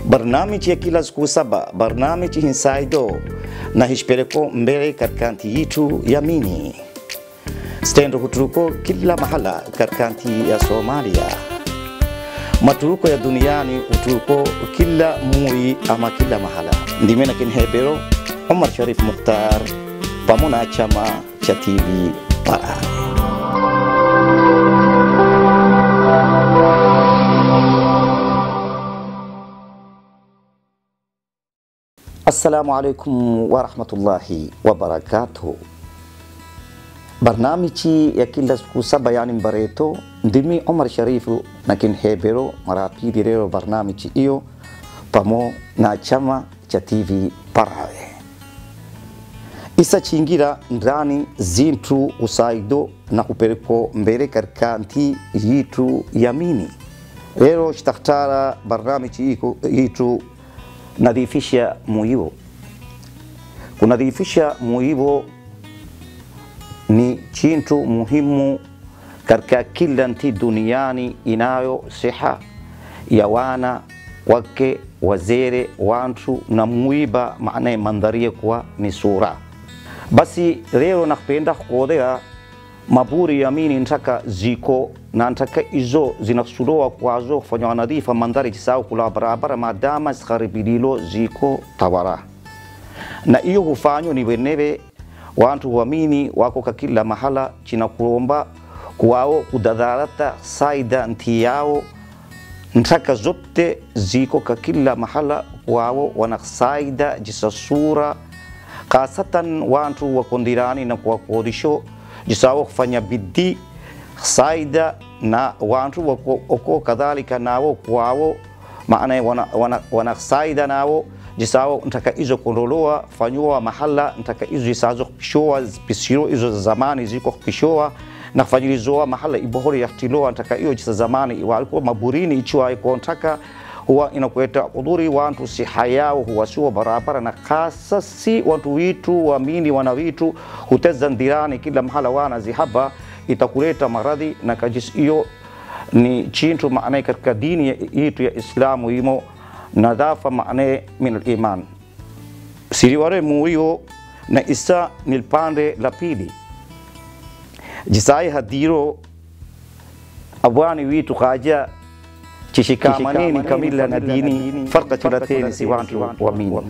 barnamiji ya kila siku saba, barnamiji hinsaido na hishpereko mbele katika nchi yetu ya Mini. Stendo huturuko kila mahala katika nchi ya Somalia. Maturuko ya duniani huturuko kila muri ama kila mahala. Ndimena kinhebero Omar Sharif Mukhtar pamoja na chama cha TV Para. Assalamu alaikum warahmatullahi wabarakatuh. Barnamiji ya kila siku saba yani mbareto ndimi Omar Sharifu na kinhebero mara pili leo barnamiji hiyo pamo na chama cha TV Parawe isa chingira ndani zintu usaido na kupereko mbele katika nti yitu yamini lero shtakhtara barnamiji yitu nadhifisha muibo. Kunadhifisha muibo ni chintu muhimu katika kila nchi duniani inayo siha ya wana wake wazere wantu na muiba maana mandharie kwa ni sura basi leo nakupenda kukodea maburi yamini ntaka ziko na ntaka izo zinasudoa kwazo kufanya nadhifa mandhari jisao kula barabara madama zikharibililo ziko tawara na iyo hufanywa ni weneve wantu wamini wako kakila mahala china kulomba kuwao kudadharata saida nti yao ntaka zote ziko kakila mahala wao wanasaida jisasura kasatan wantu wakondirani na kuwakodisho jisawo kufanya bidii saida na wantu wako, wako kadhalika nawo kwao maana wana, wana, wana saida nawo jisawo ntaka izo kondoloa fanyua mahala ntaka izo isazo pishoa pisiro izo za zamani ziko pishoa na kufanyilizoa mahala ibohori yahtiloa ntaka iyo jisa zamani walikuwa maburini ichiwa iko ntaka huwa inakuleta udhuri wantu siha yao huwasiwa barabara na hasa si watu witu waamini wana witu huteza ndirani kila mahala wana zihaba itakuleta maradhi na kajis hiyo ni chintu maana katika dini yetu ya Islamu imo nadhafa maana min al-iman siriware murio na isa ni pande la pili jisai hadiro abwani witu kaja chishikamaneni kamila na dini farqa chulateni si wantu wa mini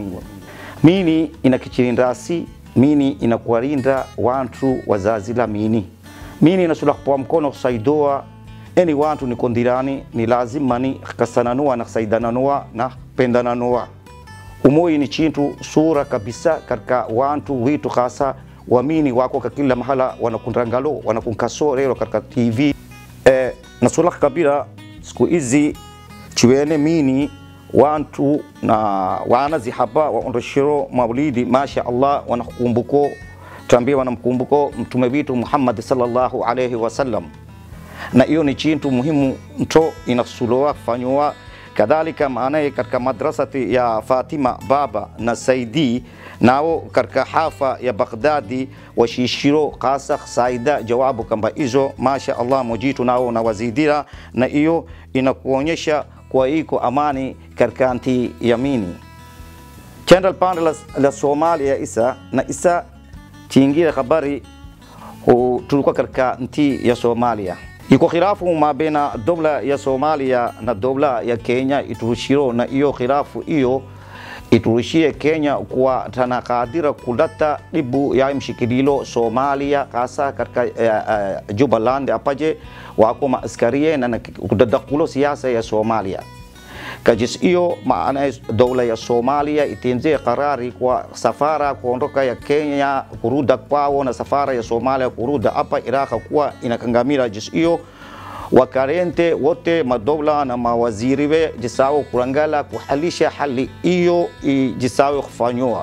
mini inakichirindasi mini inakuwarinda wantu wazazi la mini mini inasula kwa mkono kusaidoa eni wantu ni kondirani ni lazima ni kasananua na kusaidananua na pendananua umoi ni chintu sura kabisa katika wantu witu hasa wamini wako kakila mahala wanakunrangalo wanakunkaso leo katika TV eh, nasula kabila siku hizi chiwene mini wantu na wana zihaba waondoshiro maulidi masha Allah wanakumbuko tambia wanamkumbuko mtume wetu Muhammad sallallahu alayhi wasallam na hiyo ni chintu muhimu mto inasuloa kufanywa kadhalika maana katika madrasati ya Fatima baba na Saidi nao katika hafa ya Baghdadi washishiro kasa saida jawabu kamba hizo masha Allah mujitu nao na wazidira na hiyo inakuonyesha kwa iko amani katika nchi yamini chenda pande la, la Somalia isa na isa chingira habari tulikuwa katika nchi ya Somalia iko khilafu ma baina dola ya Somalia na dola ya Kenya iturushiro na hiyo khilafu hiyo iturushie Kenya kuwa tanakadira kulata dibu ya mshikililo Somalia hasa katika uh, uh, Jubaland apaje wako maaskarie na kudadakulo siasa ya Somalia kajis hiyo maana dola ya Somalia itenzie karari kwa safara kuondoka ya Kenya kuruda kwao na safara ya Somalia kuruda hapa Iraq kuwa inakangamira jis hiyo wakarente wote madola na mawaziri we jisawo kurangala kuhalisha hali hiyo jisawo kufanywa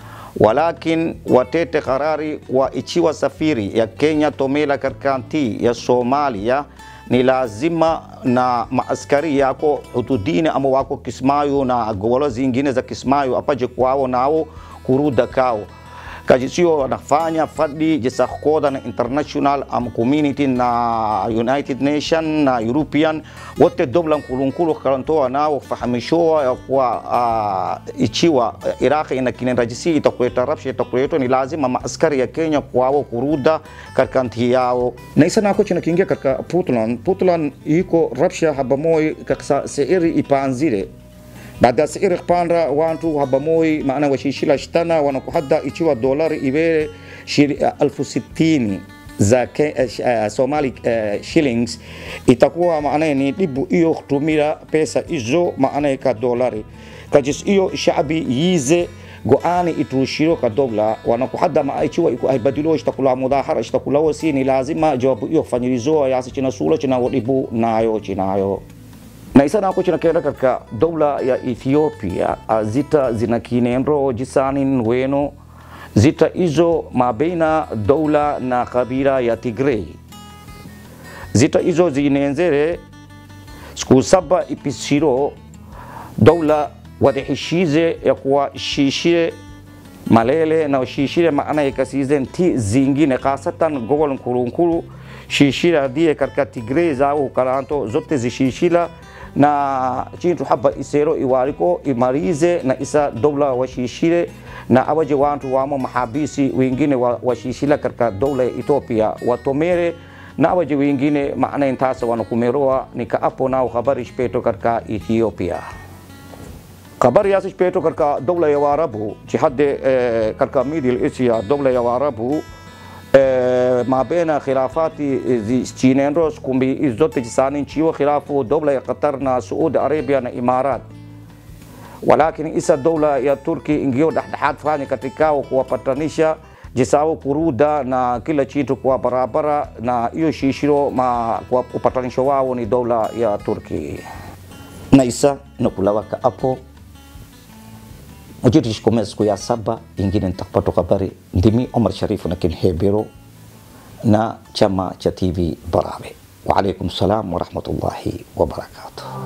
walakin watete karari kwa ichiwa safiri ya Kenya tomela katika nchi ya Somalia ni lazima na maaskari yako hududini ama wako Kismayo na gobolo zingine za Kismayo apaje kwao nao kuruda kao kaji sio wanafanya fadi jesa koda na international am community na United Nation na European wote dobla nkulunkulu karantoa nao fahamishoa ya kuwa uh, ichiwa Iraq ina kinenrajisi itakuleta rabsha itakuleta ni lazima maaskari ya Kenya kwao kuruda katika nchi yao na isa nako china kiingia katika Puntland Puntland iko rabsha habamoi kaksa seiri ipanzile baada ya siri kupanda wantu habamoi maana washishila shtana wanakuhadda ichiwa dolari iwe elfu sitini za ke, uh, Somali uh, shillings itakuwa maana ni dibu hiyo kutumira pesa hizo maana ka dolari kajis hiyo shabi yize go'ani itushiro ka dogla wanakuhadda ma ichiwa iku aibadilo ishtakula mudahara ishtakula wasi ni lazima jawabu hiyo fanyirizo yasi china sula china wadibu nayo chinayo na isa nako chinakenda katika dola ya Ethiopia zita zina kinendo jisanin weno zita hizo mabaina dola na kabila ya Tigray zita hizo zinenzere siku saba ipisiro dola wadihishize ya kuwa shishire malele na shishire maana ikasize nti zingine kasatan gogol nkulunkulu shishira die katika Tigray zao karanto zote zishishila na chintu haba isero iwariko imarize na isa dola washishire na awaje wantu wamo mahabisi wengine washishila katika dola ya Ethiopia watomere na awaje wengine maana intasa wanakumeroa nikaapo nao habari shpeto katika Ethiopia habari yasi shpeto katika dola ya Waarabu jihade eh, katika Middle Asia dola ya Waarabu eh, mabena khilafati chinendo kumbi zote jisani nchiwa khilafu dola ya Qatar na Saudi Arabia na Imarat walakini isa dola ya Turki ingio dhexdhexaad fani katika kuwapatanisha jisao kuruda na kila chitu kwa barabara na hiyo shishiro ma kwa upatanisho wao ni dola ya Turki na isa nakulawaka hapo Mujiri shikomea siku ya saba ingine nitakapata habari. Ndimi Omar Sharifu na Kinhebero na chama cha TV Barabe. Wa alaikum salam wa rahmatullahi wa barakatuh.